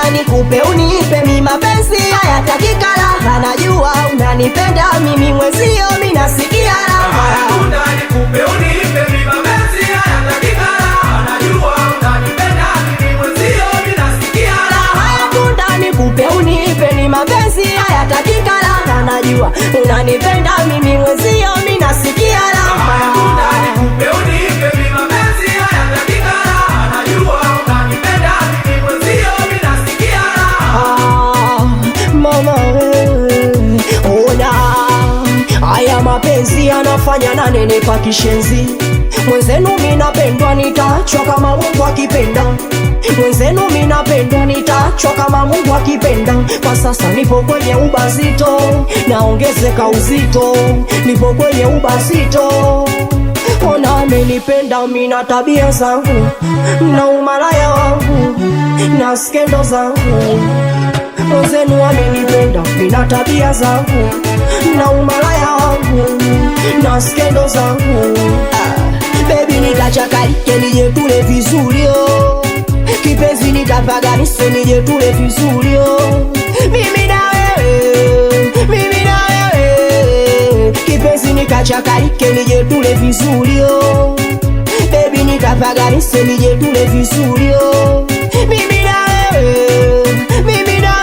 tunda nikupe unipe mi mapenzi haya takikala anajua unanipenda mimi mwezio mi nasikia raha Tunda nikupe unipe mi mapenzi haya takikala anajua unanipenda mimi mwenzio mimi nasikia raha haya tunda nikupe unipe ni mapenzi haya takikala anajua unanipenda mimi mwezio mi nasikia Haya tunda raha nikupe unipe mi mapenzi haya takikala anajua unanipenda mimi mwenzio mimi nasikia raha Ah, mama wewe ona haya mapenzi yanafanya nanenepa kishenzi mwenzenu minapendwa nitachwa kama mungu akipenda mwenzenu minapendwa nitachwa kama mungu akipenda kwa sasa nipo kwenye ubazito naongezeka uzito nipo kwenye ubazito ona amenipenda mina tabia zangu na umalaya wangu na skendo zangu mwenzenu amenipenda mina tabia zangu na umalaya wangu na skendo zangu ah, bebi nikachakalike nije tule vizurio kipenzi nikapaganishe nije tule vizurio mimi na wewe mimi na wewe kipenzi nikachakalike nije tule vizurio bebi nikapaganishe nije tule vizurio mimi na wewe mimi na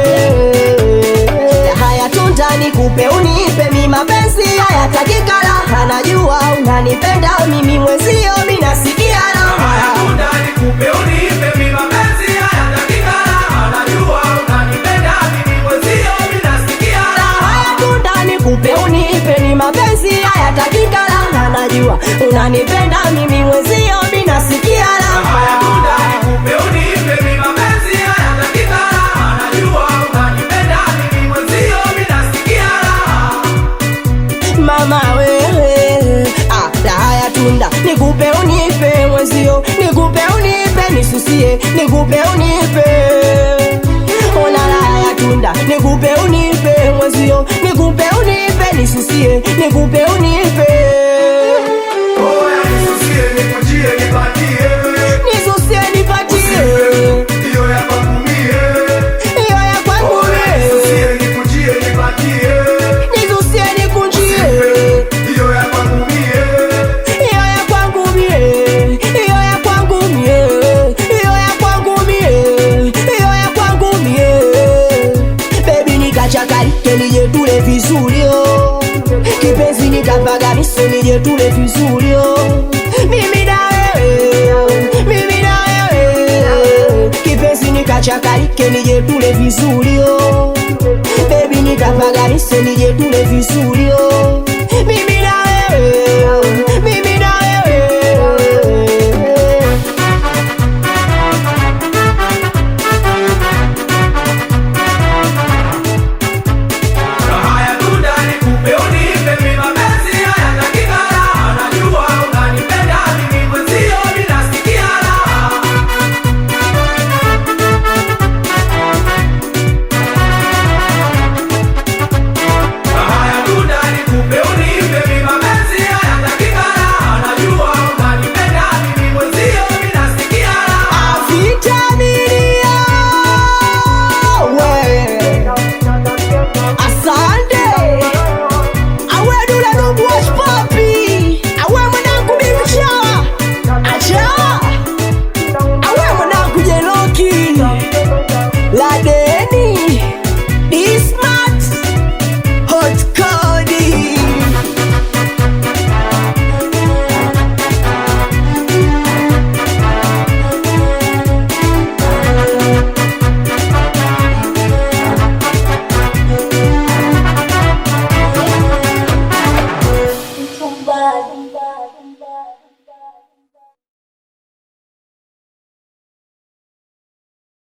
wewe haya tunda nikupe unipe mi mapenzi haya takikala anajua unanipenda mimi mwezio mi nasikia Haya raha tunda nikupe unipe mi mapenzi haya takikala anajua unanipenda mimi mwenzio mimi nasikia raha haya tunda nikupe unipe ni mapenzi haya takikala anajua unanipenda mimi mwezio mi nasikia Haya tunda raha nikupe unipe mi mapenzi haya takikala anajua unanipenda mimi mwenzio mimi nasikia raha mama wewe ah, raha ya tunda nikupe unipe mwezio nikupe unipe nisusie nikupe unipe ona raha ya tunda nikupe unipe mwezio nikupe unipe nisusie nikupe unipe Oya nisusie nikujie nipatie nisusie nipatie hiyo ya kwangu mie hiyo ya kwangu Oya mie. nisusie nikujie nipatie nisusie nikunjie hiyo ya kwangu mie hiyo ya kwangu mie hiyo ya kwangu mie hiyo ya kwangu mie hiyo ya kwangu mie bebi nikachakalike nije tule vizurio kipenzi nikapagamise nije tule vizurio mimi na wewe mimi na wewe kipenzi nikachakalike nije tule vizurio bebi nikapagamise nije tule vizurio